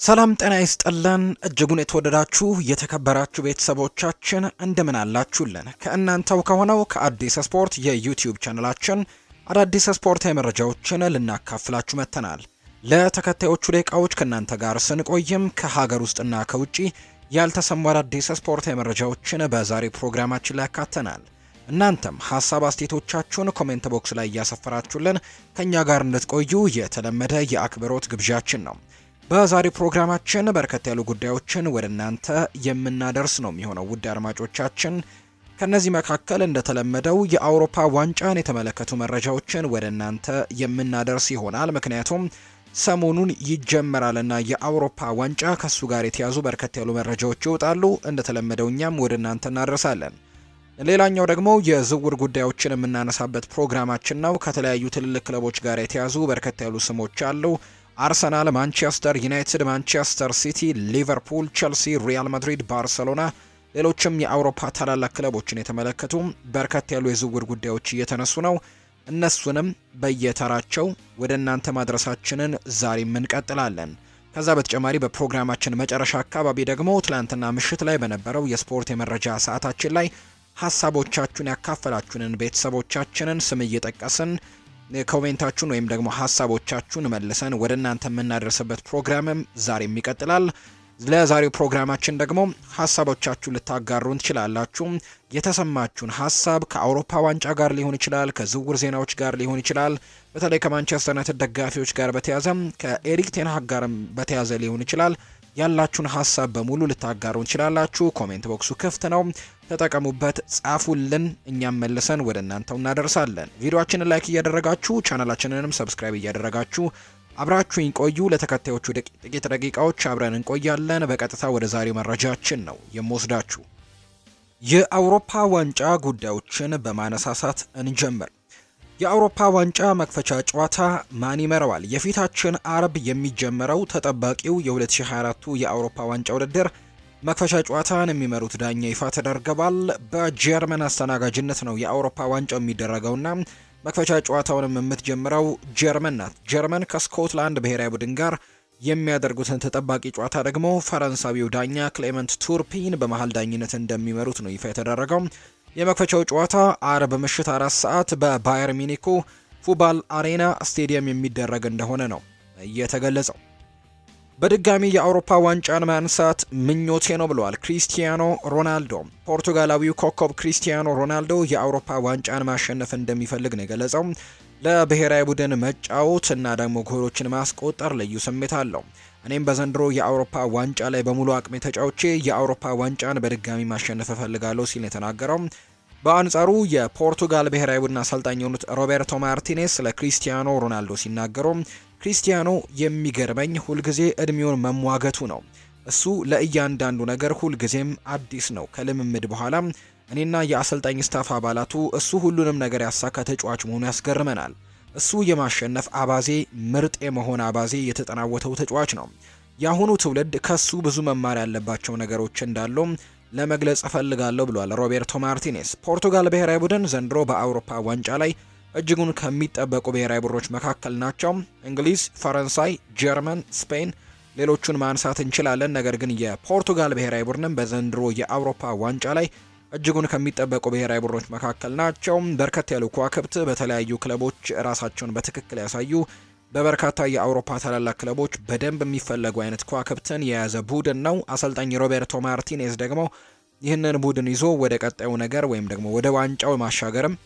ሰላም ጤና ይስጥልን እጅጉን የተወደዳችሁ የተከበራችሁ ቤተሰቦቻችን እንደምን አላችሁልን? ከእናንተው ከሆነው ከአዲስ ስፖርት የዩቲዩብ ቻነላችን አዳዲስ ስፖርታዊ መረጃዎችን ልናካፍላችሁ መጥተናል። ለተከታዮቹ ደቂቃዎች ከእናንተ ጋር ስንቆይም ከሀገር ውስጥና ከውጭ ያልተሰሙ አዳዲስ ስፖርታዊ መረጃዎችን በዛሬ ፕሮግራማችን ላይ ያካተናል። እናንተም ሀሳብ አስተያየቶቻችሁን ኮሜንት ቦክስ ላይ እያሰፈራችሁልን ከእኛ ጋር እንድትቆዩ የተለመደ የአክብሮት ግብዣችን ነው። በዛሬ ፕሮግራማችን በርከት ያሉ ጉዳዮችን ወደ እናንተ የምናደርስ ነው የሚሆነው ውድ አድማጮቻችን። ከነዚህ መካከል እንደተለመደው የአውሮፓ ዋንጫን የተመለከቱ መረጃዎችን ወደ እናንተ የምናደርስ ይሆናል። ምክንያቱም ሰሞኑን ይጀመራልና የአውሮፓ ዋንጫ ከሱ ጋር የተያዙ በርከት ያሉ መረጃዎች ይወጣሉ። እንደተለመደው እኛም ወደ እናንተ እናደርሳለን። ሌላኛው ደግሞ የዝውውር ጉዳዮችን የምናነሳበት ፕሮግራማችን ነው። ከተለያዩ ትልልቅ ክለቦች ጋር የተያዙ በርከት ያሉ ስሞች አሉ። አርሰናል፣ ማንቸስተር ዩናይትድ፣ ማንቸስተር ሲቲ፣ ሊቨርፑል፣ ቸልሲ፣ ሪያል ማድሪድ፣ ባርሰሎና፣ ሌሎችም የአውሮፓ ታላላቅ ክለቦችን የተመለከቱ በርከት ያሉ የዝውውር ጉዳዮች እየተነሱ ነው። እነሱንም በየተራቸው ወደ እናንተ ማድረሳችንን ዛሬም እንቀጥላለን። ከዛ በተጨማሪ በፕሮግራማችን መጨረሻ አካባቢ ደግሞ ትላንትና ምሽት ላይ በነበረው የስፖርት የመረጃ ሰዓታችን ላይ ሀሳቦቻችሁን ያካፈላችሁንን ቤተሰቦቻችንን ስም እየጠቀስን ኮሜንታችሁን ወይም ደግሞ ሀሳቦቻችሁን መልሰን ወደ እናንተ የምናደርስበት ፕሮግራምም ዛሬም ይቀጥላል። ለዛሬው ፕሮግራማችን ደግሞ ሀሳቦቻችሁን ልታጋሩን ትችላላችሁ። የተሰማችሁን ሀሳብ ከአውሮፓ ዋንጫ ጋር ሊሆን ይችላል፣ ከዝውውር ዜናዎች ጋር ሊሆን ይችላል፣ በተለይ ከማንቸስተር ዩናይትድ ደጋፊዎች ጋር በተያዘ ከኤሪክ ቴንሃግ ጋርም በተያዘ ሊሆን ይችላል። ያላችሁን ሀሳብ በሙሉ ልታጋሩን ትችላላችሁ። ኮሜንት ቦክሱ ክፍት ነው፣ ተጠቀሙበት፣ ጻፉልን። እኛም መልሰን ወደ እናንተው እናደርሳለን። ቪዲዮአችንን ላይክ እያደረጋችሁ ቻናላችንንም ሰብስክራይብ እያደረጋችሁ አብራችሁኝ ቆዩ። ለተከታዮቹ ጥቂት ደቂቃዎች አብረን እንቆያለን። በቀጥታ ወደ ዛሬው መረጃችን ነው የምወስዳችሁ። የአውሮፓ ዋንጫ ጉዳዮችን በማነሳሳት እንጀምር። የአውሮፓ ዋንጫ መክፈቻ ጨዋታ ማን ይመራዋል? የፊታችን አርብ የሚጀመረው ተጠባቂው የ2024 የአውሮፓ ዋንጫ ውድድር መክፈቻ ጨዋታን የሚመሩት ዳኛ ይፋ ተደርገዋል። በጀርመን አስተናጋጅነት ነው የአውሮፓ ዋንጫው የሚደረገውና መክፈቻ ጨዋታውንም የምትጀምረው ጀርመን ናት። ጀርመን ከስኮትላንድ ብሔራዊ ቡድን ጋር የሚያደርጉትን ተጠባቂ ጨዋታ ደግሞ ፈረንሳዊው ዳኛ ክሌመንት ቱርፒን በመሀል ዳኝነት እንደሚመሩት ነው ይፋ የተደረገው። የመክፈቻው ጨዋታ አርብ ምሽት አራት ሰዓት በባየር ሚኒኩ ፉባል አሬና ስቴዲየም የሚደረግ እንደሆነ ነው እየተገለጸው። በድጋሚ የአውሮፓ ዋንጫን ማንሳት ምኞቴ ነው ብለዋል ክሪስቲያኖ ሮናልዶ። ፖርቱጋላዊው ኮከብ ክሪስቲያኖ ሮናልዶ የአውሮፓ ዋንጫን ማሸነፍ እንደሚፈልግ ነው የገለጸው። ለብሔራዊ ቡድን መጫወት እና ደግሞ ጎሎችን ማስቆጠር ልዩ ስሜት አለው። እኔም በዘንድሮ የአውሮፓ ዋንጫ ላይ በሙሉ አቅሜ ተጫውቼ የአውሮፓ ዋንጫን በድጋሚ ማሸነፍ እፈልጋለሁ ሲል የተናገረው። በአንጻሩ የፖርቱጋል ብሔራዊ ቡድን አሰልጣኝ የሆኑት ሮቤርቶ ማርቲኔስ ስለ ክሪስቲያኖ ሮናልዶ ሲናገሩ ክሪስቲያኖ የሚገርመኝ ሁልጊዜ እድሜውን መሟገቱ ነው። እሱ ለእያንዳንዱ ነገር ሁልጊዜም አዲስ ነው። ከልምምድ በኋላ እኔና የአሰልጣኝ ስታፍ አባላቱ እሱ ሁሉንም ነገር ያሳካ ተጫዋች መሆኑ ያስገርመናል። እሱ የማሸነፍ አባዜ፣ ምርጥ የመሆን አባዜ የተጠናወተው ተጫዋች ነው። የአሁኑ ትውልድ ከሱ ብዙ መማር ያለባቸው ነገሮች እንዳሉ ለመግለጽ እፈልጋለሁ ብሏል ሮቤርቶ ማርቲኔስ። ፖርቱጋል ብሔራዊ ቡድን ዘንድሮ በአውሮፓ ዋንጫ ላይ እጅጉን ከሚጠበቁ ብሔራዊ ቡድኖች መካከል ናቸው። እንግሊዝ፣ ፈረንሳይ፣ ጀርመን፣ ስፔን ሌሎቹን ማንሳት እንችላለን። ነገር ግን የፖርቱጋል ብሔራዊ ቡድንም በዘንድሮ የአውሮፓ ዋንጫ ላይ እጅጉን ከሚጠበቁ ብሔራዊ ቡድኖች መካከል ናቸው። በርከት ያሉ ከዋክብት በተለያዩ ክለቦች ራሳቸውን በትክክል ያሳዩ በበርካታ የአውሮፓ ታላላቅ ክለቦች በደንብ የሚፈለጉ አይነት ከዋክብትን የያዘ ቡድን ነው። አሰልጣኝ ሮቤርቶ ማርቲኔዝ ደግሞ ይህንን ቡድን ይዞ ወደ ቀጣዩ ነገር ወይም ደግሞ ወደ ዋንጫው ማሻገርም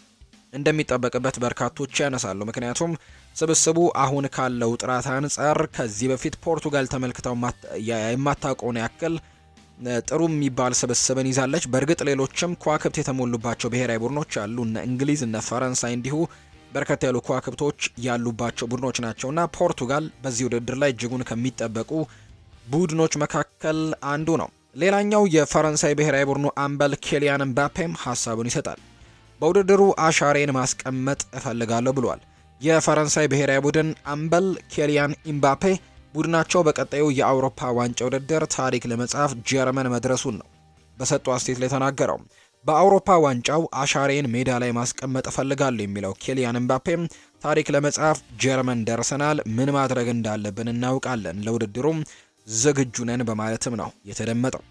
እንደሚጠበቅበት በርካቶች ያነሳሉ። ምክንያቱም ስብስቡ አሁን ካለው ጥራት አንጻር ከዚህ በፊት ፖርቱጋል ተመልክተው የማታውቀውን ያክል ጥሩ የሚባል ስብስብን ይዛለች። በእርግጥ ሌሎችም ከዋክብት የተሞሉባቸው ብሔራዊ ቡድኖች አሉ። እነ እንግሊዝ፣ እነ ፈረንሳይ እንዲሁ በርከት ያሉ ከዋክብቶች ያሉባቸው ቡድኖች ናቸውና ፖርቱጋል በዚህ ውድድር ላይ እጅጉን ከሚጠበቁ ቡድኖች መካከል አንዱ ነው። ሌላኛው የፈረንሳይ ብሔራዊ ቡድኑ አምበል ኬሊያን ምባፔም ሀሳቡን ይሰጣል። በውድድሩ አሻሬን ማስቀመጥ እፈልጋለሁ ብሏል። የፈረንሳይ ብሔራዊ ቡድን አምበል ኬሊያን ኢምባፔ ቡድናቸው በቀጣዩ የአውሮፓ ዋንጫ ውድድር ታሪክ ለመጻፍ ጀርመን መድረሱን ነው በሰጡ አስተያየት ላይ ተናገረው። በአውሮፓ ዋንጫው አሻሬን ሜዳ ላይ ማስቀመጥ እፈልጋለሁ የሚለው ኬሊያን ኤምባፔም ታሪክ ለመጻፍ ጀርመን ደርሰናል፣ ምን ማድረግ እንዳለብን እናውቃለን፣ ለውድድሩም ዝግጁ ነን በማለትም ነው የተደመጠው።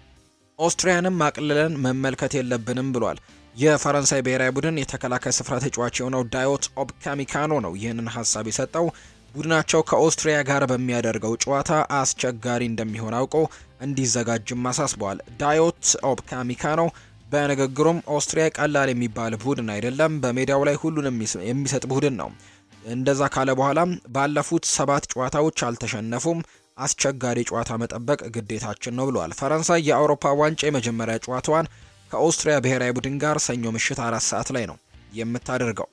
ኦስትሪያንም አቅልለን መመልከት የለብንም ብሏል። የፈረንሳይ ብሔራዊ ቡድን የተከላካይ ስፍራ ተጫዋች የሆነው ዳዮት ኦፕካሚካኖ ነው ይህንን ሀሳብ የሰጠው። ቡድናቸው ከኦስትሪያ ጋር በሚያደርገው ጨዋታ አስቸጋሪ እንደሚሆን አውቆ እንዲዘጋጅም አሳስበዋል። ዳዮት ኦፕካሚካኖ በንግግሩም ኦስትሪያ ቀላል የሚባል ቡድን አይደለም፣ በሜዳው ላይ ሁሉንም የሚሰጥ ቡድን ነው። እንደዛ ካለ በኋላም ባለፉት ሰባት ጨዋታዎች አልተሸነፉም፣ አስቸጋሪ ጨዋታ መጠበቅ ግዴታችን ነው ብለዋል። ፈረንሳይ የአውሮፓ ዋንጫ የመጀመሪያ ጨዋታዋን ከኦስትሪያ ብሔራዊ ቡድን ጋር ሰኞ ምሽት አራት ሰዓት ላይ ነው የምታደርገው።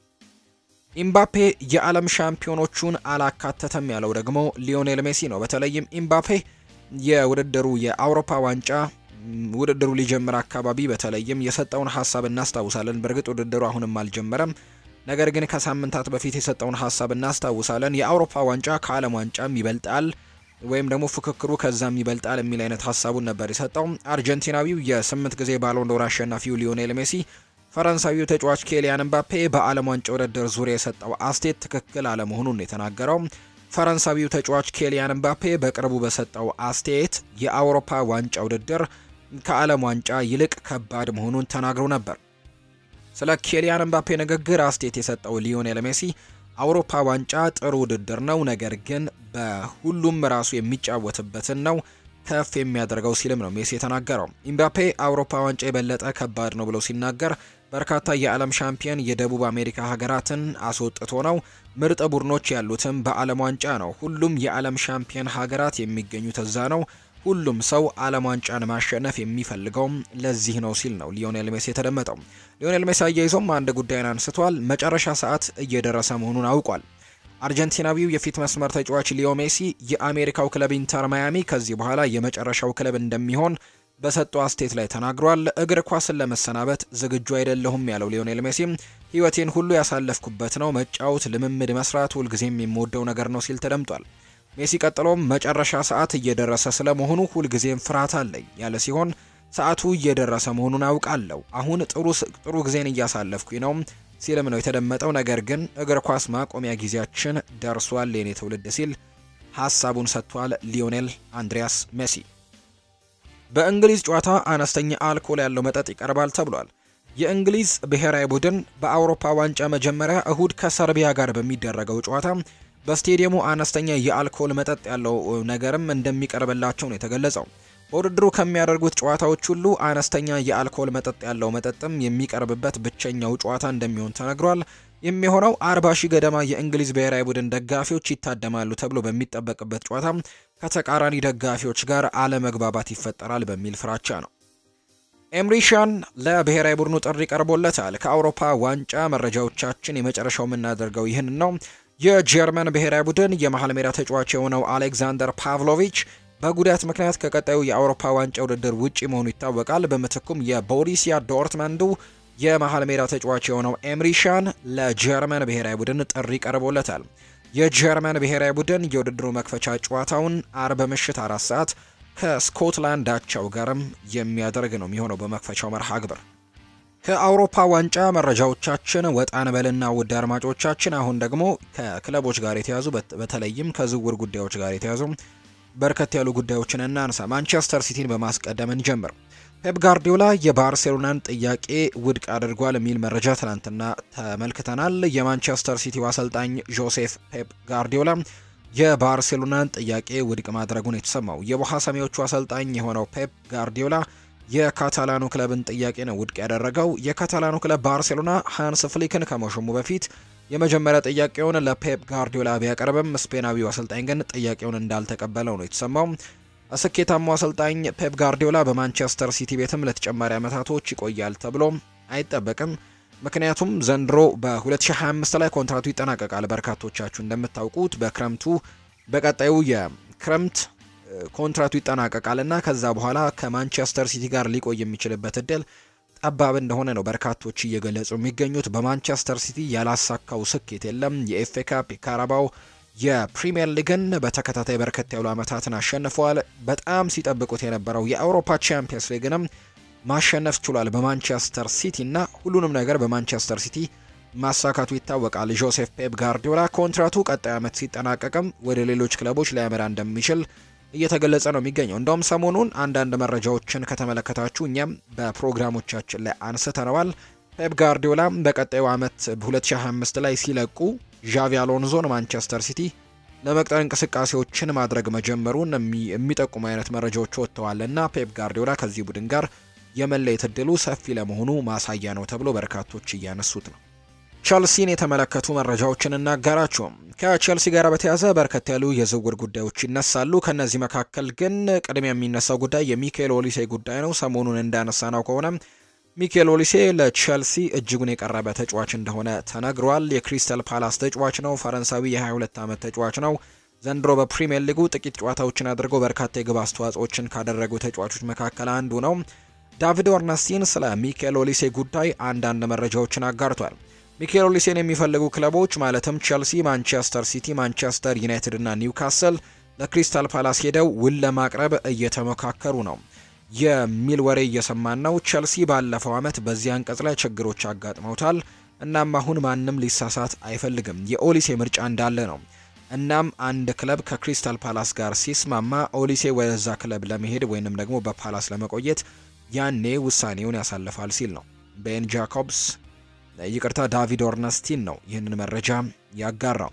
ኢምባፔ የዓለም ሻምፒዮኖቹን አላካተተም ያለው ደግሞ ሊዮኔል ሜሲ ነው። በተለይም ኢምባፔ የውድድሩ የአውሮፓ ዋንጫ ውድድሩ ሊጀምር አካባቢ በተለይም የሰጠውን ሀሳብ እናስታውሳለን። በእርግጥ ውድድሩ አሁንም አልጀመረም። ነገር ግን ከሳምንታት በፊት የሰጠውን ሀሳብ እናስታውሳለን። የአውሮፓ ዋንጫ ከዓለም ዋንጫም ይበልጣል ወይም ደግሞ ፉክክሩ ከዛም ይበልጣል የሚል አይነት ሀሳቡን ነበር የሰጠው። አርጀንቲናዊው የስምንት ጊዜ ባሎንዶር አሸናፊው ሊዮኔል ሜሲ ፈረንሳዊው ተጫዋች ኬሊያን ምባፔ በዓለም ዋንጫ ውድድር ዙሪያ የሰጠው አስቴት ትክክል አለመሆኑን የተናገረው ፈረንሳዊው ተጫዋች ኬሊያን ምባፔ በቅርቡ በሰጠው አስተያየት የአውሮፓ ዋንጫ ውድድር ከዓለም ዋንጫ ይልቅ ከባድ መሆኑን ተናግሮ ነበር። ስለ ኬሊያን ምባፔ ንግግር አስተያየት የሰጠው ሊዮኔል ሜሲ አውሮፓ ዋንጫ ጥሩ ውድድር ነው፣ ነገር ግን በሁሉም ራሱ የሚጫወትበትን ነው ከፍ የሚያደርገው ሲልም ነው ሜሲ የተናገረው። ኢምባፔ አውሮፓ ዋንጫ የበለጠ ከባድ ነው ብሎ ሲናገር በርካታ የዓለም ሻምፒየን የደቡብ አሜሪካ ሀገራትን አስወጥቶ ነው። ምርጥ ቡድኖች ያሉትም በዓለም ዋንጫ ነው። ሁሉም የዓለም ሻምፒየን ሀገራት የሚገኙት እዛ ነው። ሁሉም ሰው ዓለም ዋንጫን ማሸነፍ የሚፈልገውም ለዚህ ነው ሲል ነው ሊዮኔል ሜሲ የተደመጠው። ሊዮኔል ሜሲ አያይዞም አንድ ጉዳይን አንስቷል። መጨረሻ ሰዓት እየደረሰ መሆኑን አውቋል። አርጀንቲናዊው የፊት መስመር ተጫዋች ሊዮ ሜሲ የአሜሪካው ክለብ ኢንተር ማያሚ ከዚህ በኋላ የመጨረሻው ክለብ እንደሚሆን በሰጠው አስቴት ላይ ተናግሯል። እግር ኳስን ለመሰናበት ዝግጁ አይደለሁም ያለው ሊዮኔል ሜሲ ሕይወቴን ሁሉ ያሳለፍኩበት ነው። መጫወት፣ ልምምድ መስራት ሁልጊዜም የምወደው ነገር ነው ሲል ተደምጧል። ሜሲ ቀጥሎም መጨረሻ ሰዓት እየደረሰ ስለመሆኑ ሁልጊዜም ፍርሃት አለኝ ያለ ሲሆን ሰዓቱ እየደረሰ መሆኑን አውቃለሁ። አሁን ጥሩ ጥሩ ጊዜን እያሳለፍኩኝ ነው ሲልም ነው የተደመጠው። ነገር ግን እግር ኳስ ማቆሚያ ጊዜያችን ደርሷል የኔ ትውልድ ሲል ሀሳቡን ሰጥቷል ሊዮኔል አንድሪያስ ሜሲ። በእንግሊዝ ጨዋታ አነስተኛ አልኮል ያለው መጠጥ ይቀርባል ተብሏል። የእንግሊዝ ብሔራዊ ቡድን በአውሮፓ ዋንጫ መጀመሪያ እሁድ ከሰርቢያ ጋር በሚደረገው ጨዋታ በስቴዲየሙ አነስተኛ የአልኮል መጠጥ ያለው ነገርም እንደሚቀርብላቸው ነው የተገለጸው። በውድድሩ ከሚያደርጉት ጨዋታዎች ሁሉ አነስተኛ የአልኮል መጠጥ ያለው መጠጥም የሚቀርብበት ብቸኛው ጨዋታ እንደሚሆን ተነግሯል። የሚሆነው አርባ ሺህ ገደማ የእንግሊዝ ብሔራዊ ቡድን ደጋፊዎች ይታደማሉ ተብሎ በሚጠበቅበት ጨዋታ ከተቃራኒ ደጋፊዎች ጋር አለመግባባት ይፈጠራል በሚል ፍራቻ ነው። ኤምሪሻን ለብሔራዊ ቡድኑ ጥሪ ቀርቦለታል። ከአውሮፓ ዋንጫ መረጃዎቻችን የመጨረሻው የምናደርገው ይህን ነው። የጀርመን ብሔራዊ ቡድን የመሀል ሜዳ ተጫዋች የሆነው አሌክዛንደር ፓቭሎቪች በጉዳት ምክንያት ከቀጣዩ የአውሮፓ ዋንጫ ውድድር ውጪ መሆኑ ይታወቃል። በምትኩም የቦሪሲያ ዶርትመንዱ የመሀል ሜዳ ተጫዋች የሆነው ኤምሪሻን ለጀርመን ብሔራዊ ቡድን ጥሪ ቀርቦለታል። የጀርመን ብሔራዊ ቡድን የውድድሩ መክፈቻ ጨዋታውን አርብ ምሽት አራት ሰዓት ከስኮትላንድ አቻው ጋርም የሚያደርግ ነው የሚሆነው በመክፈቻው መርሃ ግብር። ከአውሮፓ ዋንጫ መረጃዎቻችን ወጣን በልና ውድ አድማጮቻችን፣ አሁን ደግሞ ከክለቦች ጋር የተያዙ በተለይም ከዝውውር ጉዳዮች ጋር የተያዙ በርከት ያሉ ጉዳዮችን እናንሳ። ማንቸስተር ሲቲን በማስቀደም እንጀምር። ፔፕ ጋርዲዮላ የባርሴሎናን ጥያቄ ውድቅ አድርጓል የሚል መረጃ ትናንትና ተመልክተናል። የማንቸስተር ሲቲው አሰልጣኝ ጆሴፍ ፔፕ ጋርዲዮላ የባርሴሎናን ጥያቄ ውድቅ ማድረጉን የተሰማው የውሃ ሰማዮቹ አሰልጣኝ የሆነው ፔፕ ጋርዲዮላ የካታላኑ ክለብን ጥያቄ ነው ውድቅ ያደረገው። የካታላኑ ክለብ ባርሴሎና ሃንስ ፍሊክን ከመሾሙ በፊት የመጀመሪያ ጥያቄውን ለፔፕ ጋርዲዮላ ቢያቀርብም ስፔናዊው አሰልጣኝ ግን ጥያቄውን እንዳልተቀበለው ነው የተሰማው። ስኬታማው አሰልጣኝ ፔፕ ጋርዲዮላ በማንቸስተር ሲቲ ቤትም ለተጨማሪ ዓመታቶች ይቆያል ተብሎ አይጠበቅም። ምክንያቱም ዘንድሮ በ2025 ላይ ኮንትራቱ ይጠናቀቃል። በርካቶቻችሁ እንደምታውቁት በክረምቱ በቀጣዩ የክረምት ኮንትራቱ ይጠናቀቃል እና ከዛ በኋላ ከማንቸስተር ሲቲ ጋር ሊቆይ የሚችልበት እድል ጠባብ እንደሆነ ነው በርካቶች እየገለጹ የሚገኙት። በማንቸስተር ሲቲ ያላሳካው ስኬት የለም። የኤፍኤ ካፕ፣ የካራባው፣ የፕሪሚየር ሊግን በተከታታይ በርከት ያሉ ዓመታትን አሸንፈዋል። በጣም ሲጠብቁት የነበረው የአውሮፓ ቻምፒየንስ ሊግንም ማሸነፍ ችሏል በማንቸስተር ሲቲ እና ሁሉንም ነገር በማንቸስተር ሲቲ ማሳካቱ ይታወቃል። ጆሴፍ ፔፕ ጋርዲዮላ ኮንትራቱ ቀጣይ ዓመት ሲጠናቀቅም ወደ ሌሎች ክለቦች ሊያመራ እንደሚችል እየተገለጸ ነው የሚገኘው። እንደውም ሰሞኑን አንዳንድ መረጃዎችን ከተመለከታችሁ እኛም በፕሮግራሞቻችን ላይ አንስተነዋል። ፔፕ ጋርዲዮላ በቀጣዩ ዓመት 2025 ላይ ሲለቁ ዣቪ አሎንዞን ማንቸስተር ሲቲ ለመቅጠር እንቅስቃሴዎችን ማድረግ መጀመሩን የሚጠቁሙ አይነት መረጃዎች ወጥተዋል እና ፔፕ ጋርዲዮላ ከዚህ ቡድን ጋር የመለየት እድሉ ሰፊ ለመሆኑ ማሳያ ነው ተብሎ በርካቶች እያነሱት ነው። ቸልሲን የተመለከቱ መረጃዎችን እናጋራቸው። ከቸልሲ ጋር በተያያዘ በርከት ያሉ የዝውውር ጉዳዮች ይነሳሉ። ከነዚህ መካከል ግን ቅድሚያ የሚነሳው ጉዳይ የሚካኤል ኦሊሴ ጉዳይ ነው። ሰሞኑን እንዳነሳ ነው ከሆነ ሚካኤል ኦሊሴ ለቸልሲ እጅጉን የቀረበ ተጫዋች እንደሆነ ተነግሯል። የክሪስተል ፓላስ ተጫዋች ነው። ፈረንሳዊ የ22 ዓመት ተጫዋች ነው። ዘንድሮ በፕሪምየር ሊጉ ጥቂት ጨዋታዎችን አድርገው በርካታ የግብ አስተዋጽኦችን ካደረጉ ተጫዋቾች መካከል አንዱ ነው። ዳቪድ ኦርነስቲን ስለ ሚካኤል ኦሊሴ ጉዳይ አንዳንድ መረጃዎችን አጋርቷል። ሚካኤል ኦሊሴን የሚፈልጉ ክለቦች ማለትም ቸልሲ፣ ማንቸስተር ሲቲ፣ ማንቸስተር ዩናይትድ እና ኒውካስል ለክሪስታል ፓላስ ሄደው ውል ለማቅረብ እየተመካከሩ ነው የሚል ወሬ እየሰማን ነው። ቸልሲ ባለፈው ዓመት በዚህ አንቀጽ ላይ ችግሮች አጋጥመውታል። እናም አሁን ማንም ሊሳሳት አይፈልግም። የኦሊሴ ምርጫ እንዳለ ነው። እናም አንድ ክለብ ከክሪስታል ፓላስ ጋር ሲስማማ ኦሊሴ ወደዛ ክለብ ለመሄድ ወይንም ደግሞ በፓላስ ለመቆየት ያኔ ውሳኔውን ያሳልፋል ሲል ነው ቤን ጃኮብስ ይቅርታ ዳቪድ ኦርነስቲን ነው ይህንን መረጃ ያጋራው።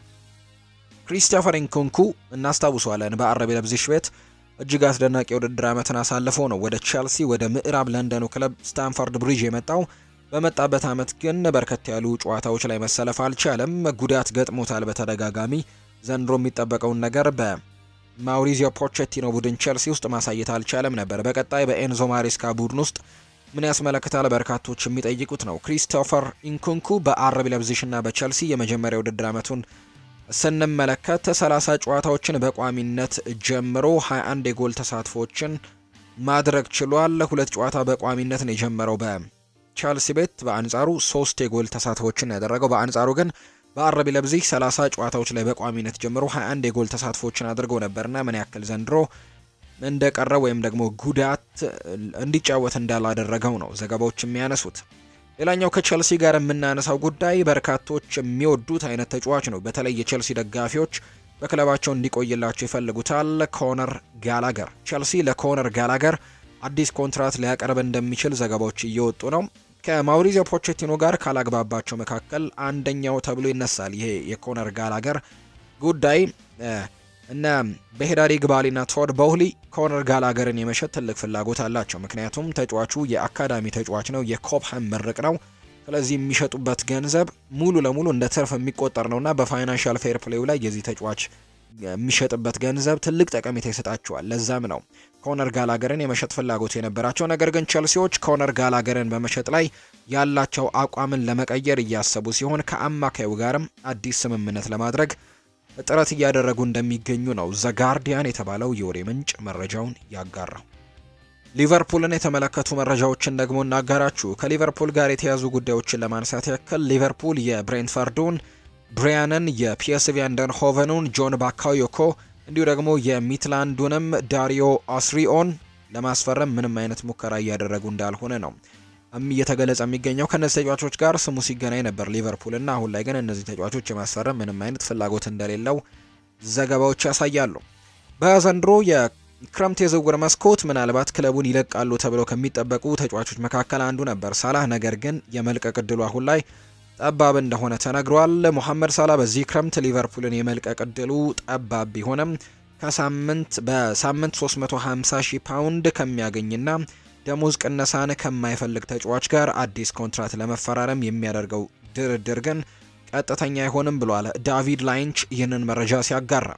ክሪስቶፈር ኢንኩንኩ እናስታውሰዋለን። በአረብ ለብዚሽ ቤት እጅግ አስደናቂ የውድድር ዓመትን አሳልፎ ነው ወደ ቼልሲ ወደ ምዕራብ ለንደኑ ክለብ ስታንፈርድ ብሪጅ የመጣው። በመጣበት ዓመት ግን በርከት ያሉ ጨዋታዎች ላይ መሰለፍ አልቻለም። ጉዳት ገጥሞታል በተደጋጋሚ። ዘንድሮ የሚጠበቀውን ነገር በማውሪዚዮ ፖቼቲኖ ቡድን ቼልሲ ውስጥ ማሳየት አልቻለም ነበር። በቀጣይ በኤንዞ ማሬስካ ቡድን ውስጥ ምን ያስመለክታል? በርካቶች የሚጠይቁት ነው። ክሪስቶፈር ኢንኩንኩ በአረብ ለብዚሽና በቼልሲ የመጀመሪያ ውድድር ዓመቱን ስንመለከት 30 ጨዋታዎችን በቋሚነት ጀምሮ 21 የጎል ተሳትፎችን ማድረግ ችሏል። ሁለት ጨዋታ በቋሚነት ነው የጀመረው በቼልሲ ቤት። በአንጻሩ ሶስት የጎል ተሳትፎችን ያደረገው። በአንጻሩ ግን በአረቢ ለብዚሽ 30 ጨዋታዎች ላይ በቋሚነት ጀምሮ 21 የጎል ተሳትፎችን አድርገው ነበርና ምን ያክል ዘንድሮ እንደቀረ ወይም ደግሞ ጉዳት እንዲጫወት እንዳላደረገው ነው ዘገባዎች የሚያነሱት። ሌላኛው ከቸልሲ ጋር የምናነሳው ጉዳይ በርካቶች የሚወዱት አይነት ተጫዋች ነው። በተለይ የቸልሲ ደጋፊዎች በክለባቸው እንዲቆይላቸው ይፈልጉታል። ኮነር ጋላገር ቸልሲ ለኮነር ጋላገር አዲስ ኮንትራት ሊያቀርብ እንደሚችል ዘገባዎች እየወጡ ነው። ከማውሪዚዮ ፖቼቲኖ ጋር ካላግባባቸው መካከል አንደኛው ተብሎ ይነሳል። ይሄ የኮነር ጋላገር ጉዳይ እና በሄዳሪ ግባሊና ቶድ ቦህሊ ኮነር ጋላገርን የመሸጥ ትልቅ ፍላጎት አላቸው። ምክንያቱም ተጫዋቹ የአካዳሚ ተጫዋች ነው፣ የኮብሃም ምርቅ ነው። ስለዚህ የሚሸጡበት ገንዘብ ሙሉ ለሙሉ እንደ ትርፍ የሚቆጠር ነውና በፋይናንሻል ፌር ፕሌው ላይ የዚህ ተጫዋች የሚሸጥበት ገንዘብ ትልቅ ጠቀሜታ ይሰጣቸዋል። ለዛም ነው ኮነር ጋላገርን የመሸጥ ፍላጎት የነበራቸው። ነገር ግን ቸልሲዎች ኮነር ጋላገርን በመሸጥ ላይ ያላቸው አቋምን ለመቀየር እያሰቡ ሲሆን ከአማካዩ ጋርም አዲስ ስምምነት ለማድረግ ጥረት እያደረጉ እንደሚገኙ ነው ዘጋርዲያን የተባለው የወሬ ምንጭ መረጃውን ያጋራው። ሊቨርፑልን የተመለከቱ መረጃዎችን ደግሞ እናጋራችሁ። ከሊቨርፑል ጋር የተያዙ ጉዳዮችን ለማንሳት ያክል ሊቨርፑል የብሬንትፈርዱን ብሪያንን፣ የፒኤስቪ አይንድሆቨኑን ጆን ባካዮኮ እንዲሁ ደግሞ የሚትላንዱንም ዳሪዮ አስሪኦን ለማስፈረም ምንም አይነት ሙከራ እያደረጉ እንዳልሆነ ነው እየተገለጸ የሚገኘው ከእነዚህ ተጫዋቾች ጋር ስሙ ሲገናኝ ነበር ሊቨርፑል እና አሁን ላይ ግን እነዚህ ተጫዋቾች የማስፈረም ምንም አይነት ፍላጎት እንደሌለው ዘገባዎች ያሳያሉ። በዘንድሮ የክረምት የዝውውር መስኮት ምናልባት ክለቡን ይለቃሉ ተብለው ከሚጠበቁ ተጫዋቾች መካከል አንዱ ነበር ሳላህ። ነገር ግን የመልቀቅ እድሉ አሁን ላይ ጠባብ እንደሆነ ተነግሯል። ሞሐመድ ሳላህ በዚህ ክረምት ሊቨርፑልን የመልቀቅ እድሉ ጠባብ ቢሆንም ከሳምንት በሳምንት 350 ሺህ ፓውንድ ከሚያገኝና ደሞዝ ቅነሳን ከማይፈልግ ተጫዋች ጋር አዲስ ኮንትራት ለመፈራረም የሚያደርገው ድርድር ግን ቀጥተኛ አይሆንም ብሏል ዳቪድ ላይንች ይህንን መረጃ ሲያጋራ።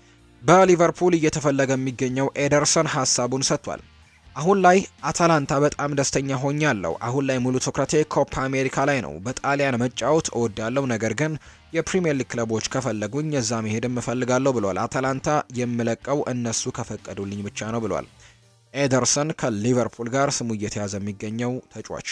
በሊቨርፑል እየተፈለገ የሚገኘው ኤደርሰን ሀሳቡን ሰጥቷል። አሁን ላይ አታላንታ በጣም ደስተኛ ሆኛለሁ። አሁን ላይ ሙሉ ትኩረቴ ኮፓ አሜሪካ ላይ ነው። በጣሊያን መጫወት እወዳለሁ፣ ነገር ግን የፕሪሚየር ሊግ ክለቦች ከፈለጉኝ እዛ መሄድም እፈልጋለሁ ብሏል። አታላንታ የምለቀው እነሱ ከፈቀዱልኝ ብቻ ነው ብሏል። ኤደርሰን ከሊቨርፑል ጋር ስሙ እየተያዘ የሚገኘው ተጫዋች።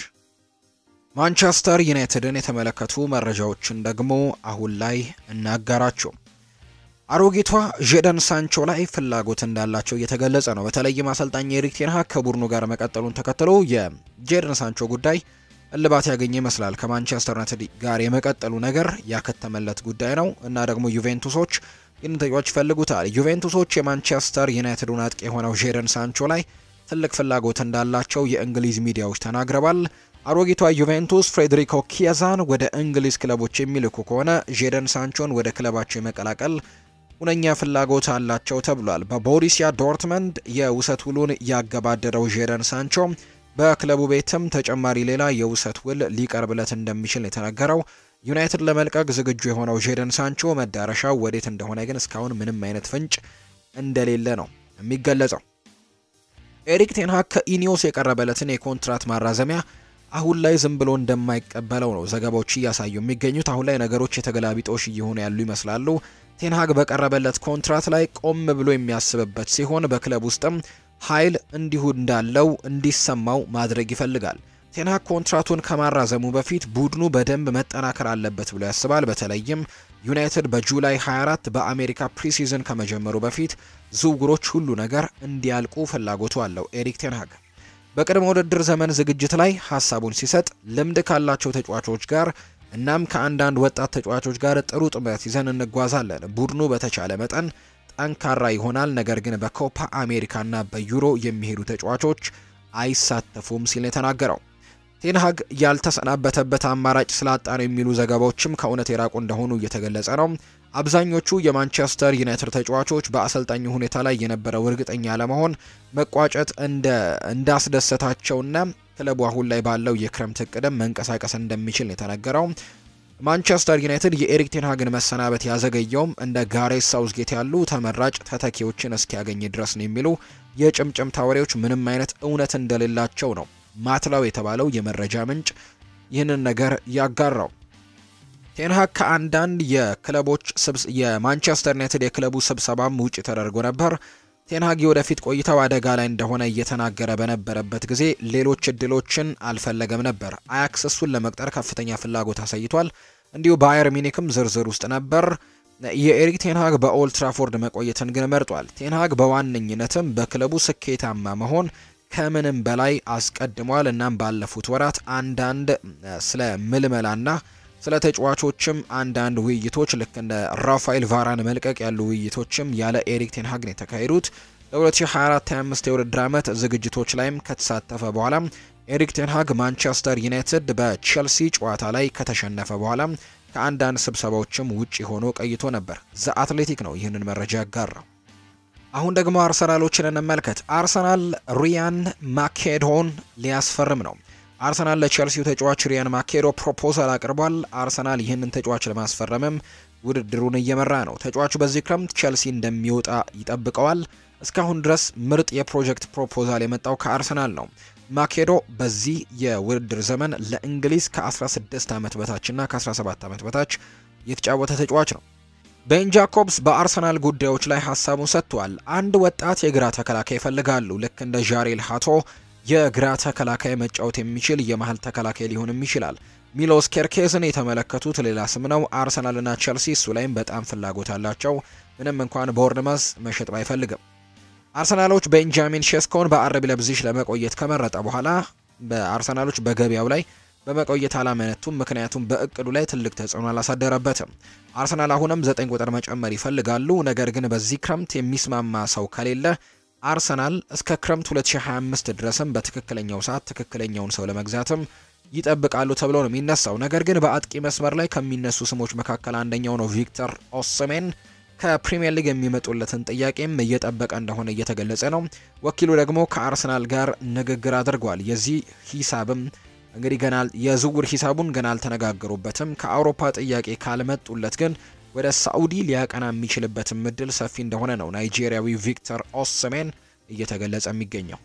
ማንቸስተር ዩናይትድን የተመለከቱ መረጃዎችን ደግሞ አሁን ላይ እናጋራቸው። አሮጊቷ ጄደን ሳንቾ ላይ ፍላጎት እንዳላቸው እየተገለጸ ነው። በተለይም አሰልጣኝ ኤሪክ ቴን ሃግ ከቡድኑ ጋር መቀጠሉን ተከትሎ የጄደን ሳንቾ ጉዳይ እልባት ያገኘ ይመስላል። ከማንቸስተር ዩናይትድ ጋር የመቀጠሉ ነገር ያከተመለት ጉዳይ ነው እና ደግሞ ዩቬንቱሶች ይህን ተጫዋች ይፈልጉታል። ዩቬንቱሶች የማንቸስተር ዩናይትዱን አጥቂ የሆነው ጄደን ሳንቾ ላይ ትልቅ ፍላጎት እንዳላቸው የእንግሊዝ ሚዲያዎች ተናግረዋል። አሮጊቷ ዩቬንቱስ ፍሬድሪኮ ኪያዛን ወደ እንግሊዝ ክለቦች የሚልኩ ከሆነ ጄደን ሳንቾን ወደ ክለባቸው የመቀላቀል ሁነኛ ፍላጎት አላቸው ተብሏል። በቦሪሲያ ዶርትመንድ የውሰት ውሉን ያገባደደው ጄደን ሳንቾ በክለቡ ቤትም ተጨማሪ ሌላ የውሰት ውል ሊቀርብለት እንደሚችል የተነገረው ዩናይትድ ለመልቀቅ ዝግጁ የሆነው ጄደን ሳንቾ መዳረሻው ወዴት እንደሆነ ግን እስካሁን ምንም አይነት ፍንጭ እንደሌለ ነው የሚገለጸው። ኤሪክ ቴንሃግ ከኢኒዮስ የቀረበለትን የኮንትራት ማራዘሚያ አሁን ላይ ዝም ብሎ እንደማይቀበለው ነው ዘገባዎች እያሳዩ የሚገኙት። አሁን ላይ ነገሮች የተገላቢጦሽ እየሆኑ ያሉ ይመስላሉ። ቴንሃግ በቀረበለት ኮንትራት ላይ ቆም ብሎ የሚያስብበት ሲሆን በክለብ ውስጥም ኃይል እንዲሁ እንዳለው እንዲሰማው ማድረግ ይፈልጋል። ቴንሃግ ኮንትራቱን ከማራዘሙ በፊት ቡድኑ በደንብ መጠናከር አለበት ብሎ ያስባል። በተለይም ዩናይትድ በጁላይ 24 በአሜሪካ ፕሪሲዝን ከመጀመሩ በፊት ዝውውሮች፣ ሁሉ ነገር እንዲያልቁ ፍላጎቱ አለው ኤሪክ ቴንሃግ። በቅድመ ውድድር ዘመን ዝግጅት ላይ ሀሳቡን ሲሰጥ ልምድ ካላቸው ተጫዋቾች ጋር እናም ከአንዳንድ ወጣት ተጫዋቾች ጋር ጥሩ ጥምረት ይዘን እንጓዛለን። ቡድኑ በተቻለ መጠን ጠንካራ ይሆናል፣ ነገር ግን በኮፓ አሜሪካና በዩሮ የሚሄዱ ተጫዋቾች አይሳተፉም ሲል የተናገረው ቴንሃግ ያልተሰናበተበት አማራጭ ስላጣ ነው የሚሉ ዘገባዎችም ከእውነት የራቁ እንደሆኑ እየተገለጸ ነው። አብዛኞቹ የማንቸስተር ዩናይትድ ተጫዋቾች በአሰልጣኙ ሁኔታ ላይ የነበረው እርግጠኛ ለመሆን መቋጨት እንዳስደሰታቸውና ክለቡ አሁን ላይ ባለው የክረምት እቅድም መንቀሳቀስ እንደሚችል የተነገረው ማንቸስተር ዩናይትድ የኤሪክ ቴንሃግን መሰናበት ያዘገየውም እንደ ጋሬት ሳውዝጌት ያሉ ተመራጭ ተተኪዎችን እስኪያገኝ ድረስ ነው የሚሉ የጭምጭምታ ወሬዎች ምንም አይነት እውነት እንደሌላቸው ነው ማትላው የተባለው የመረጃ ምንጭ ይህንን ነገር ያጋራው። ቴንሃግ ከአንዳንድ የክለቦች የማንቸስተር ዩናይትድ የክለቡ ስብሰባም ውጭ ተደርጎ ነበር። ቴንሃግ የወደፊት ቆይታው አደጋ ላይ እንደሆነ እየተናገረ በነበረበት ጊዜ ሌሎች እድሎችን አልፈለገም ነበር። አያክስ እሱን ለመቅጠር ከፍተኛ ፍላጎት አሳይቷል። እንዲሁ ባየር ሚኒክም ዝርዝር ውስጥ ነበር። የኤሪክ ቴንሃግ በኦልድ ትራፎርድ መቆየትን ግን መርጧል። ቴንሃግ በዋነኝነትም በክለቡ ስኬታማ መሆን ከምንም በላይ አስቀድሟል። እናም ባለፉት ወራት አንዳንድ ስለ ምልመላና ስለ ተጫዋቾችም አንዳንድ ውይይቶች ልክ እንደ ራፋኤል ቫራን መልቀቅ ያሉ ውይይቶችም ያለ ኤሪክ ቴንሃግ ነው የተካሄዱት። ለ2024/25 የውድድር ዓመት ዝግጅቶች ላይም ከተሳተፈ በኋላ ኤሪክ ቴንሃግ ማንቸስተር ዩናይትድ በቼልሲ ጨዋታ ላይ ከተሸነፈ በኋላ ከአንዳንድ ስብሰባዎችም ውጪ ሆኖ ቆይቶ ነበር። ዘ አትሌቲክ ነው ይህንን መረጃ ያጋራው። አሁን ደግሞ አርሰናሎችን እንመልከት። አርሰናል ሪያን ማኬዶን ሊያስፈርም ነው። አርሰናል ለቼልሲው ተጫዋች ሪያን ማኬዶ ፕሮፖዛል አቅርቧል። አርሰናል ይህንን ተጫዋች ለማስፈረምም ውድድሩን እየመራ ነው። ተጫዋቹ በዚህ ክረምት ቼልሲ እንደሚወጣ ይጠብቀዋል። እስካሁን ድረስ ምርጥ የፕሮጀክት ፕሮፖዛል የመጣው ከአርሰናል ነው። ማኬዶ በዚህ የውድድር ዘመን ለእንግሊዝ ከ16 ዓመት በታችና ከ17 ዓመት በታች የተጫወተ ተጫዋች ነው። ቤን ጃኮብስ በአርሰናል ጉዳዮች ላይ ሀሳቡን ሰጥቷል። አንድ ወጣት የግራ ተከላካይ ይፈልጋሉ። ልክ እንደ ዣሬል ሃቶ የግራ ተከላካይ መጫወት የሚችል የመሀል ተከላካይ ሊሆንም ይችላል። ሚሎስ ኬርኬዝን የተመለከቱት ሌላ ስም ነው። አርሰናልና ቸልሲ እሱ ላይም በጣም ፍላጎት አላቸው። ምንም እንኳን ቦርንመዝ መሸጥ ባይፈልግም አርሰናሎች ቤንጃሚን ሼስኮን በአረብ ለብዚሽ ለመቆየት ከመረጠ በኋላ በአርሰናሎች በገበያው ላይ በመቆየት አላመነቱም። ምክንያቱም በእቅዱ ላይ ትልቅ ተጽዕኖ አላሳደረበትም። አርሰናል አሁንም ዘጠኝ ቁጥር መጨመር ይፈልጋሉ። ነገር ግን በዚህ ክረምት የሚስማማ ሰው ከሌለ አርሰናል እስከ ክረምት 2025 ድረስም በትክክለኛው ሰዓት ትክክለኛውን ሰው ለመግዛትም ይጠብቃሉ ተብሎ ነው የሚነሳው። ነገር ግን በአጥቂ መስመር ላይ ከሚነሱ ስሞች መካከል አንደኛው ነው ቪክተር ኦስሜን። ከፕሪሚየር ሊግ የሚመጡለትን ጥያቄም እየጠበቀ እንደሆነ እየተገለጸ ነው። ወኪሉ ደግሞ ከአርሰናል ጋር ንግግር አድርጓል። የዚህ ሂሳብም እንግዲህ ገና የዝውውር ሂሳቡን ገና አልተነጋገሩበትም። ከአውሮፓ ጥያቄ ካልመጡለት ግን ወደ ሳኡዲ ሊያቀና የሚችልበትም እድል ሰፊ እንደሆነ ነው ናይጄሪያዊ ቪክተር ኦስሜን እየተገለጸ የሚገኘው።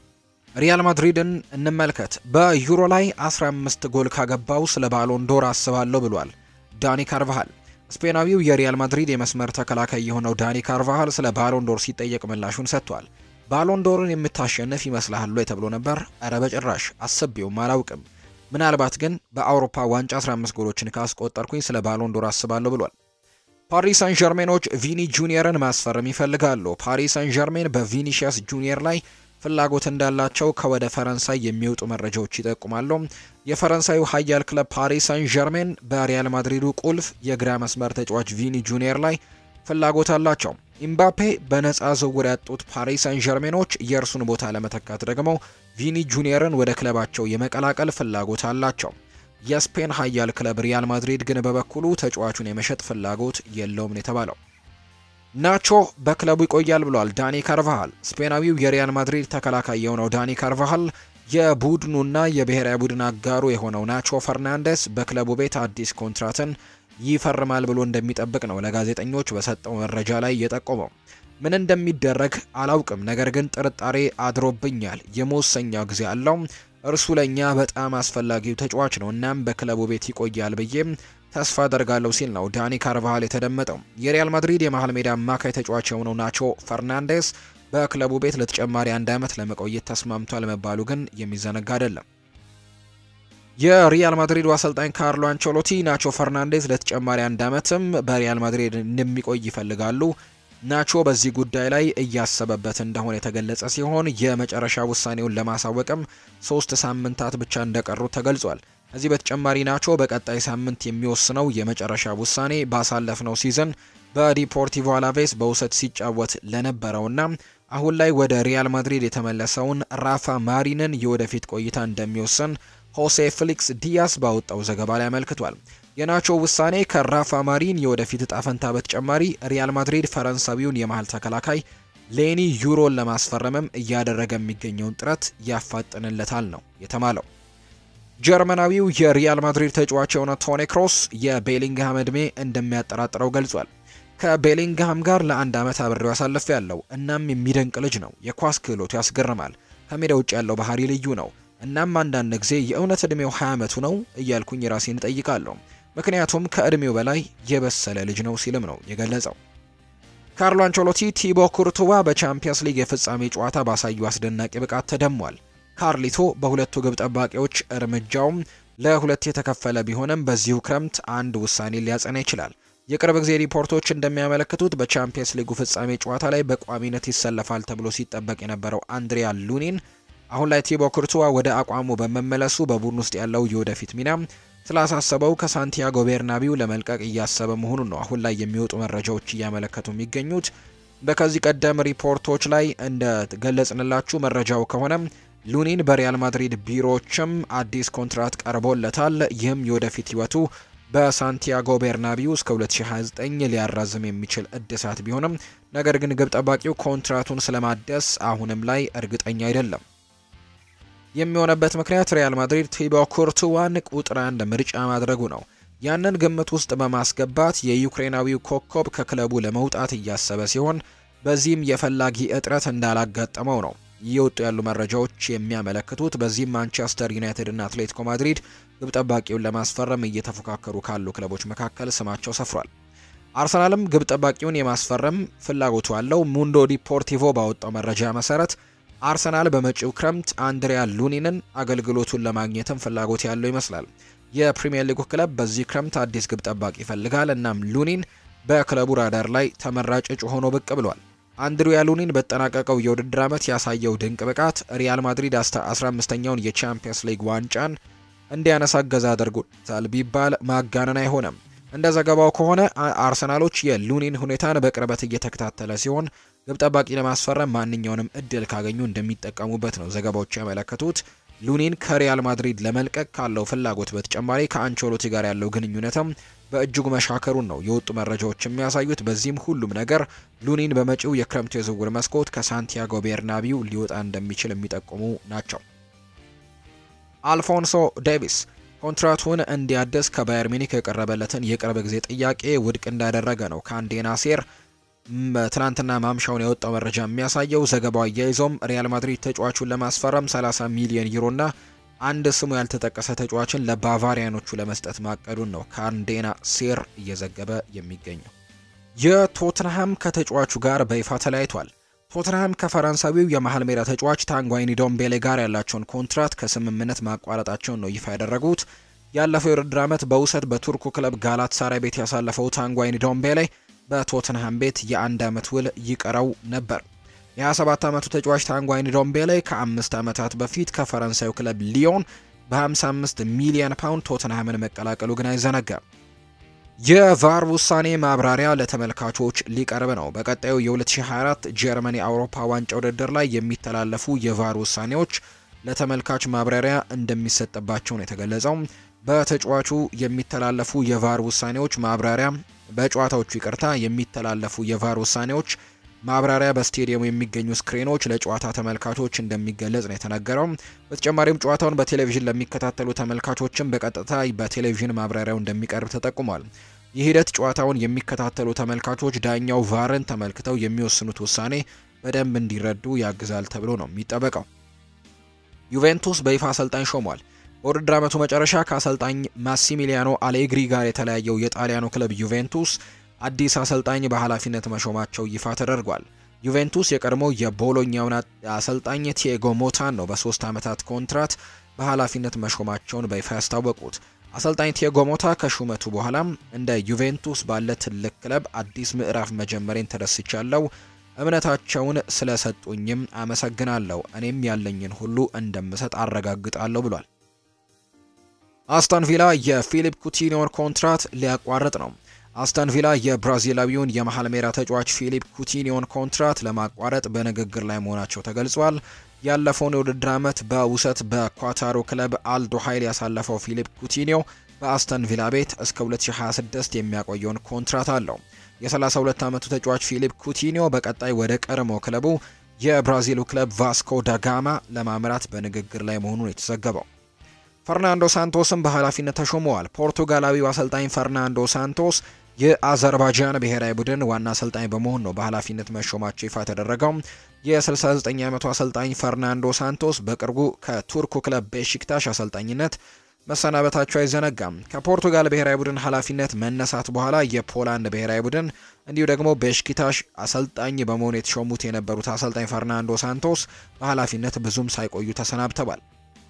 ሪያል ማድሪድን እንመልከት። በዩሮ ላይ 15 ጎል ካገባው ስለ ባሎንዶር አስባለሁ ብሏል ዳኒ ካርቫሃል። ስፔናዊው የሪያል ማድሪድ የመስመር ተከላካይ የሆነው ዳኒ ካርቫሃል ስለ ባሎንዶር ሲጠየቅ ምላሹን ሰጥቷል። ባሎንዶርን የምታሸንፍ ይመስልሃል ወይ ተብሎ ነበር። እረ በጭራሽ አስቤውም አላውቅም። ምናልባት ግን በአውሮፓ ዋንጫ 15 ጎሎችን ካስቆጠርኩኝ ስለ ባሎንዶር አስባለሁ ብሏል። ፓሪስ ሳን ዠርሜኖች ቪኒ ጁኒየርን ማስፈረም ይፈልጋሉ። ፓሪስ ሳን ዠርሜን በቪኒሺየስ ጁኒየር ላይ ፍላጎት እንዳላቸው ከወደ ፈረንሳይ የሚወጡ መረጃዎች ይጠቁማሉ። የፈረንሳዩ ኃያል ክለብ ፓሪስ ሳን ዠርሜን በሪያል ማድሪዱ ቁልፍ የግራ መስመር ተጫዋች ቪኒ ጁኒየር ላይ ፍላጎት አላቸው። ኢምባፔ በነፃ ዝውውር ያጡት ፓሪስ ሳን ዠርሜኖች የእርሱን ቦታ ለመተካት ደግሞ ቪኒ ጁኒየርን ወደ ክለባቸው የመቀላቀል ፍላጎት አላቸው። የስፔን ኃያል ክለብ ሪያል ማድሪድ ግን በበኩሉ ተጫዋቹን የመሸጥ ፍላጎት የለውም ነው የተባለው። ናቾ በክለቡ ይቆያል ብሏል ዳኒ ካርቫሃል። ስፔናዊው የሪያል ማድሪድ ተከላካይ የሆነው ዳኒ ካርቫሃል የቡድኑና የብሔራዊ ቡድን አጋሩ የሆነው ናቾ ፈርናንዴስ በክለቡ ቤት አዲስ ኮንትራትን ይፈርማል ብሎ እንደሚጠብቅ ነው ለጋዜጠኞች በሰጠው መረጃ ላይ የጠቆመው። ምን እንደሚደረግ አላውቅም፣ ነገር ግን ጥርጣሬ አድሮብኛል። የመወሰኛው ጊዜ አለው። እርሱ ለእኛ በጣም አስፈላጊው ተጫዋች ነው። እናም በክለቡ ቤት ይቆያል ብዬም ተስፋ አደርጋለሁ ሲል ነው ዳኒ ካርቫሃል የተደመጠው። የሪያል ማድሪድ የመሃል ሜዳ አማካይ ተጫዋች የሆነው ናቾ ፈርናንዴስ በክለቡ ቤት ለተጨማሪ አንድ ዓመት ለመቆየት ተስማምቷል መባሉ ግን የሚዘነጋ አይደለም። የሪያል ማድሪዱ አሰልጣኝ ካርሎ አንቸሎቲ ናቾ ፈርናንዴዝ ለተጨማሪ አንድ ዓመትም በሪያል ማድሪድ እንደሚቆይ ይፈልጋሉ። ናቾ በዚህ ጉዳይ ላይ እያሰበበት እንደሆነ የተገለጸ ሲሆን የመጨረሻ ውሳኔውን ለማሳወቅም ሶስት ሳምንታት ብቻ እንደቀሩት ተገልጿል። ከዚህ በተጨማሪ ናቾ በቀጣይ ሳምንት የሚወስነው የመጨረሻ ውሳኔ ባሳለፍነው ሲዝን በዲፖርቲቮ አላቬስ በውሰት ሲጫወት ለነበረውና አሁን ላይ ወደ ሪያል ማድሪድ የተመለሰውን ራፋ ማሪንን የወደፊት ቆይታ እንደሚወስን ሆሴ ፍሊክስ ዲያስ ባወጣው ዘገባ ላይ አመልክቷል። የናቾ ውሳኔ ከራፋ ማሪን የወደፊት እጣ ፈንታ በተጨማሪ ሪያል ማድሪድ ፈረንሳዊውን የመሃል ተከላካይ ሌኒ ዩሮን ለማስፈረምም እያደረገ የሚገኘውን ጥረት ያፋጥንለታል ነው የተባለው። ጀርመናዊው የሪያል ማድሪድ ተጫዋች የሆነ ቶኒ ክሮስ የቤሊንግሃም ዕድሜ እንደሚያጠራጥረው ገልጿል። ከቤሊንግሃም ጋር ለአንድ ዓመት አብሬው አሳልፌ ያለው እናም የሚደንቅ ልጅ ነው። የኳስ ክህሎቱ ያስገርማል። ከሜዳ ውጭ ያለው ባህሪ ልዩ ነው። እናም አንዳንድ ጊዜ የእውነት ዕድሜው 20 ዓመቱ ነው እያልኩኝ ራሴን እጠይቃለሁ። ምክንያቱም ከዕድሜው በላይ የበሰለ ልጅ ነው ሲልም ነው የገለጸው። ካርሎ አንቸሎቲ ቲቦ ኩርቱዋ በቻምፒየንስ ሊግ የፍጻሜ ጨዋታ ባሳዩ አስደናቂ ብቃት ተደሟል። ካርሊቶ በሁለቱ ግብ ጠባቂዎች እርምጃውም ለሁለት የተከፈለ ቢሆንም በዚሁ ክረምት አንድ ውሳኔ ሊያጸና ይችላል። የቅርብ ጊዜ ሪፖርቶች እንደሚያመለክቱት በቻምፒየንስ ሊጉ ፍጻሜ ጨዋታ ላይ በቋሚነት ይሰለፋል ተብሎ ሲጠበቅ የነበረው አንድሪያ ሉኒን አሁን ላይ ቲቦ ኩርቱዋ ወደ አቋሙ በመመለሱ በቡድን ውስጥ ያለው የወደፊት ሚና ስላሳሰበው ከሳንቲያጎ ቤርናቢው ለመልቀቅ እያሰበ መሆኑን ነው አሁን ላይ የሚወጡ መረጃዎች እያመለከቱ የሚገኙት። በከዚህ ቀደም ሪፖርቶች ላይ እንደገለጽንላችሁ መረጃው ከሆነ ሉኒን በሪያል ማድሪድ ቢሮዎችም አዲስ ኮንትራት ቀርቦለታል። ይህም የወደፊት ህይወቱ በሳንቲያጎ ቤርናቢው እስከ 2029 ሊያራዝም የሚችል እድሳት ቢሆንም ነገር ግን ግብ ጠባቂው ኮንትራቱን ስለማደስ አሁንም ላይ እርግጠኛ አይደለም። የሚሆነበት ምክንያት ሪያል ማድሪድ ቲቦ ኩርቱዋን ቁጥር አንድ ምርጫ ማድረጉ ነው። ያንን ግምት ውስጥ በማስገባት የዩክሬናዊው ኮከብ ከክለቡ ለመውጣት እያሰበ ሲሆን በዚህም የፈላጊ እጥረት እንዳላጋጠመው ነው እየወጡ ያሉ መረጃዎች የሚያመለክቱት። በዚህም ማንቸስተር ዩናይትድ እና አትሌቲኮ ማድሪድ ግብ ጠባቂውን ለማስፈረም እየተፎካከሩ ካሉ ክለቦች መካከል ስማቸው ሰፍሯል። አርሰናልም ግብ ጠባቂውን የማስፈረም ፍላጎቱ አለው። ሙንዶ ዲፖርቲቮ ባወጣው መረጃ መሰረት አርሰናል በመጪው ክረምት አንድሪያ ሉኒንን አገልግሎቱን ለማግኘትም ፍላጎት ያለው ይመስላል። የፕሪምየር ሊጉ ክለብ በዚህ ክረምት አዲስ ግብ ጠባቂ ይፈልጋል። እናም ሉኒን በክለቡ ራዳር ላይ ተመራጭ እጩ ሆኖ ብቅ ብሏል። አንድሪያ ሉኒን በተጠናቀቀው የውድድር ዓመት ያሳየው ድንቅ ብቃት ሪያል ማድሪድ 15ኛውን የቻምፒየንስ ሊግ ዋንጫን እንዲያነሳ እገዛ አድርጎታል ቢባል ማጋነን አይሆንም። እንደ ዘገባው ከሆነ አርሰናሎች የሉኒን ሁኔታን በቅርበት እየተከታተለ ሲሆን ግብ ጠባቂ ለማስፈረም ማንኛውንም እድል ካገኙ እንደሚጠቀሙበት ነው ዘገባዎች ያመለከቱት። ሉኒን ከሪያል ማድሪድ ለመልቀቅ ካለው ፍላጎት በተጨማሪ ከአንቸሎቲ ጋር ያለው ግንኙነትም በእጅጉ መሻከሩን ነው የወጡ መረጃዎች የሚያሳዩት። በዚህም ሁሉም ነገር ሉኒን በመጪው የክረምቱ የዝውውር መስኮት ከሳንቲያጎ ቤርናቢው ሊወጣ እንደሚችል የሚጠቁሙ ናቸው። አልፎንሶ ዴቪስ ኮንትራቱን እንዲያድስ ከባየር ሚኒክ የቀረበለትን የቅርብ ጊዜ ጥያቄ ውድቅ እንዳደረገ ነው ከአንዴና ሴር ትናንትና ማምሻውን የወጣው መረጃ የሚያሳየው። ዘገባው አያይዞም ሪያል ማድሪድ ተጫዋቹን ለማስፈረም 30 ሚሊዮን ዩሮና አንድ ስሙ ያልተጠቀሰ ተጫዋችን ለባቫሪያኖቹ ለመስጠት ማቀዱን ነው ከአንዴና ሴር እየዘገበ የሚገኘው። የቶትንሃም ከተጫዋቹ ጋር በይፋ ተለያይቷል። ቶትንሃም ከፈረንሳዊው የመሃል ሜዳ ተጫዋች ታንጓይኒ ዶምቤሌ ጋር ያላቸውን ኮንትራት ከስምምነት ማቋረጣቸውን ነው ይፋ ያደረጉት። ያለፈው የውድድር ዓመት በውሰት በቱርኩ ክለብ ጋላት ሳራይ ቤት ያሳለፈው ታንጓይኒ ዶምቤሌ በቶትንሃም ቤት የአንድ ዓመት ውል ይቀረው ነበር። የ27 ዓመቱ ተጫዋች ታንጓይኒ ዶምቤሌ ከአምስት ዓመታት በፊት ከፈረንሳዩ ክለብ ሊዮን በ55 ሚሊዮን ፓውንድ ቶትንሃምን መቀላቀሉ ግን አይዘነጋም። የቫር ውሳኔ ማብራሪያ ለተመልካቾች ሊቀርብ ነው። በቀጣዩ የ2024 ጀርመን የአውሮፓ ዋንጫ ውድድር ላይ የሚተላለፉ የቫር ውሳኔዎች ለተመልካች ማብራሪያ እንደሚሰጥባቸው ነው የተገለጸው። በተጫዋቹ የሚተላለፉ የቫር ውሳኔዎች ማብራሪያ በጨዋታዎቹ ይቅርታ የሚተላለፉ የቫር ውሳኔዎች ማብራሪያ በስቴዲየሙ የሚገኙ ስክሪኖች ለጨዋታ ተመልካቾች እንደሚገለጽ ነው የተነገረው። በተጨማሪም ጨዋታውን በቴሌቪዥን ለሚከታተሉ ተመልካቾችም በቀጥታ በቴሌቪዥን ማብራሪያው እንደሚቀርብ ተጠቁሟል። ይህ ሂደት ጨዋታውን የሚከታተሉ ተመልካቾች ዳኛው ቫርን ተመልክተው የሚወስኑት ውሳኔ በደንብ እንዲረዱ ያግዛል ተብሎ ነው የሚጠበቀው። ዩቬንቱስ በይፋ አሰልጣኝ ሾሟል። በውድድር ዓመቱ መጨረሻ ከአሰልጣኝ ማሲሚሊያኖ አሌግሪ ጋር የተለያየው የጣሊያኑ ክለብ ዩቬንቱስ አዲስ አሰልጣኝ በኃላፊነት መሾማቸው ይፋ ተደርጓል። ዩቬንቱስ የቀድሞ የቦሎኛውን አሰልጣኝ ቲያጎ ሞታን ነው በሶስት ዓመታት ኮንትራት በኃላፊነት መሾማቸውን በይፋ ያስታወቁት። አሰልጣኝ ቲያጎ ሞታ ከሹመቱ በኋላም እንደ ዩቬንቱስ ባለ ትልቅ ክለብ አዲስ ምዕራፍ መጀመሬን ተደስቻለሁ፣ እምነታቸውን ስለሰጡኝም አመሰግናለሁ፣ እኔም ያለኝን ሁሉ እንደምሰጥ አረጋግጣለሁ ብሏል። አስተን ቪላ የፊሊፕ ኩቲኒዮን ኮንትራት ሊያቋርጥ ነው። አስተን ቪላ የብራዚላዊውን የመሀል ሜዳ ተጫዋች ፊሊፕ ኩቲኒዮን ኮንትራት ለማቋረጥ በንግግር ላይ መሆናቸው ተገልጿል። ያለፈውን የውድድር ዓመት በውሰት በኳታሩ ክለብ አልዶ ኃይል ያሳለፈው ፊሊፕ ኩቲኒዮ በአስተን ቪላ ቤት እስከ 2026 የሚያቆየውን ኮንትራት አለው። የ32 ዓመቱ ተጫዋች ፊሊፕ ኩቲኒዮ በቀጣይ ወደ ቀድሞ ክለቡ የብራዚሉ ክለብ ቫስኮ ዳጋማ ለማምራት በንግግር ላይ መሆኑን የተዘገበው። ፈርናንዶ ሳንቶስም በኃላፊነት ተሾመዋል። ፖርቱጋላዊው አሰልጣኝ ፈርናንዶ ሳንቶስ የአዘርባይጃን ብሔራዊ ቡድን ዋና አሰልጣኝ በመሆን ነው በኃላፊነት መሾማቸው ይፋ የተደረገው። የ69 ዓመቱ አሰልጣኝ ፈርናንዶ ሳንቶስ በቅርቡ ከቱርኩ ክለብ ቤሺክታሽ አሰልጣኝነት መሰናበታቸው አይዘነጋም። ከፖርቱጋል ብሔራዊ ቡድን ኃላፊነት መነሳት በኋላ የፖላንድ ብሔራዊ ቡድን እንዲሁ ደግሞ ቤሽኪታሽ አሰልጣኝ በመሆን የተሾሙት የነበሩት አሰልጣኝ ፈርናንዶ ሳንቶስ በኃላፊነት ብዙም ሳይቆዩ ተሰናብተዋል።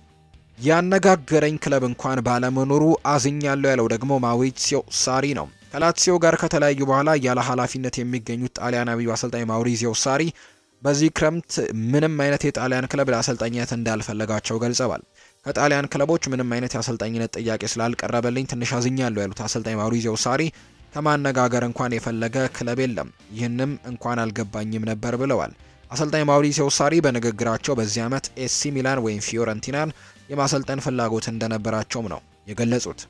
ያነጋገረኝ ክለብ እንኳን ባለመኖሩ አዝኛለሁ ያለው ደግሞ ማውሪሲዮ ሳሪ ነው። ከላትሲዮ ጋር ከተለያዩ በኋላ ያለ ኃላፊነት የሚገኙት ጣሊያናዊው አሰልጣኝ ማውሪሲዮ ሳሪ በዚህ ክረምት ምንም አይነት የጣሊያን ክለብ ለአሰልጣኝነት እንዳልፈለጋቸው ገልጸዋል። ከጣሊያን ክለቦች ምንም አይነት የአሰልጣኝነት ጥያቄ ስላልቀረበልኝ ትንሽ አዝኛለሁ ያሉት አሰልጣኝ ማውሪዚዮ ሳሪ ከማነጋገር እንኳን የፈለገ ክለብ የለም፣ ይህንም እንኳን አልገባኝም ነበር ብለዋል። አሰልጣኝ ማውሪሲዮ ሳሪ በንግግራቸው በዚህ ዓመት ኤሲ ሚላን ወይም ፊዮረንቲናን የማሰልጠን ፍላጎት እንደነበራቸውም ነው የገለጹት።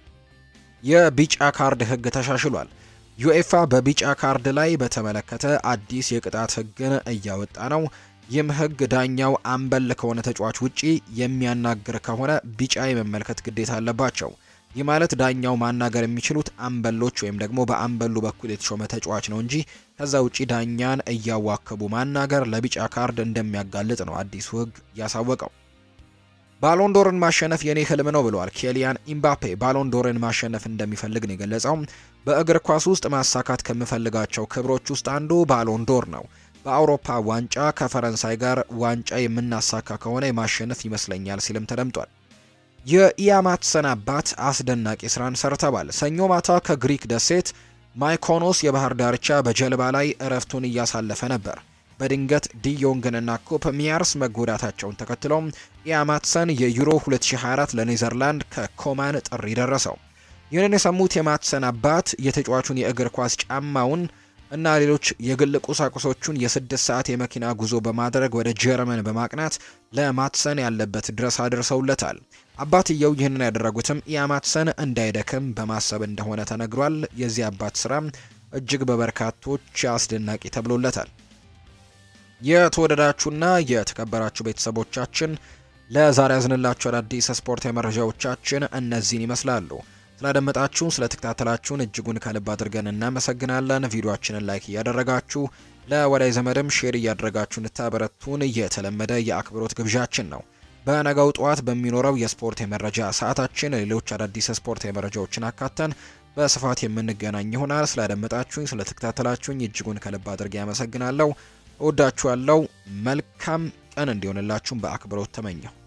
የቢጫ ካርድ ሕግ ተሻሽሏል። ዩኤፋ በቢጫ ካርድ ላይ በተመለከተ አዲስ የቅጣት ሕግን እያወጣ ነው። ይህም ሕግ ዳኛው አምበል ከሆነ ተጫዋች ውጪ የሚያናግር ከሆነ ቢጫ የመመልከት ግዴታ አለባቸው። ይህ ማለት ዳኛው ማናገር የሚችሉት አምበሎች ወይም ደግሞ በአምበሉ በኩል የተሾመ ተጫዋች ነው እንጂ ከዛ ውጪ ዳኛን እያዋከቡ ማናገር ለቢጫ ካርድ እንደሚያጋልጥ ነው አዲሱ ሕግ ያሳወቀው። ባሎንዶርን ማሸነፍ የኔ ህልም ነው ብለዋል ኬሊያን ኢምባፔ። ባሎንዶርን ማሸነፍ እንደሚፈልግ ነው የገለጸው። በእግር ኳስ ውስጥ ማሳካት ከምፈልጋቸው ክብሮች ውስጥ አንዱ ባሎንዶር ነው። በአውሮፓ ዋንጫ ከፈረንሳይ ጋር ዋንጫ የምናሳካ ከሆነ የማሸነፍ ይመስለኛል ሲልም ተደምጧል። የኢያማትሰን አባት አስደናቂ ስራን ሰርተዋል። ሰኞ ማታ ከግሪክ ደሴት ማይኮኖስ የባህር ዳርቻ በጀልባ ላይ እረፍቱን እያሳለፈ ነበር። በድንገት ዲዮንግንና ኮፕ ሚያርስ መጎዳታቸውን ተከትለው ኢያማትሰን የዩሮ 2024 ለኔዘርላንድ ከኮማን ጥሪ ደረሰው። ይህንን የሰሙት የማትሰን አባት የተጫዋቹን የእግር ኳስ ጫማውን እና ሌሎች የግል ቁሳቁሶቹን የስድስት ሰዓት የመኪና ጉዞ በማድረግ ወደ ጀርመን በማቅናት ለማትሰን ያለበት ድረስ አድርሰውለታል። አባትየው ይህንን ያደረጉትም ኢያማትሰን እንዳይደክም በማሰብ እንደሆነ ተነግሯል። የዚህ አባት ስራ እጅግ በበርካቶች አስደናቂ ተብሎለታል። የተወደዳችሁና የተከበራችሁ ቤተሰቦቻችን ለዛሬ ያዝንላችሁ አዳዲስ ስፖርታዊ መረጃዎቻችን እነዚህን ይመስላሉ። ስላደመጣችሁን ስለተከታተላችሁን እጅጉን ከልብ አድርገን እናመሰግናለን። ቪዲዮአችንን ላይክ እያደረጋችሁ ለወዳጅ ዘመድም ሼር እያደረጋችሁ እንድታበረቱን የተለመደ የአክብሮት ግብዣችን ነው። በነገው ጠዋት በሚኖረው የስፖርት የመረጃ ሰዓታችን ሌሎች አዳዲስ ስፖርት የመረጃዎችን አካተን በስፋት የምንገናኝ ይሆናል። ስላደመጣችሁኝ ስለተከታተላችሁኝ እጅጉን ከልብ አድርጌ ያመሰግናለሁ። እወዳችኋለሁ። መልካም ቀን እንዲሆንላችሁም በአክብሮት ተመኘሁ።